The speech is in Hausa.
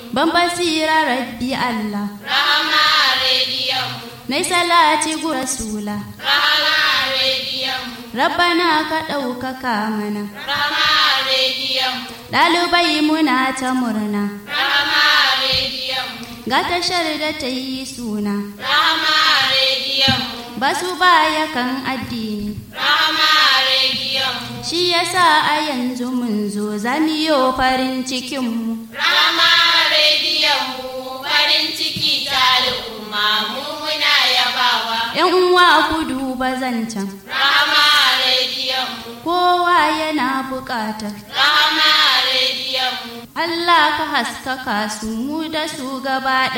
ban basira rabbi Allah Rahama rediyon mu. nai salati gu rasula Rahama rediyon mu. rabbana ka ɗaukaka mana Rahama rediyon mu. ɗalibai muna ta murna Rahama rediyon mu. ga tashar da ta yi suna Rahama rediyon mu. ba su baya kan addini Rahama rediyon mu. shi yasa a yanzu mun zo zamiyo farin cikinmu Rahama rediyon mu. Farin ciki ta al'umma mu muna yabawa. ‘yan uwa ku duba zancen Rahama rediyon mu. kowa yana buƙatar Rahama rediyon mu. Allah ka haskaka su mu da su gaba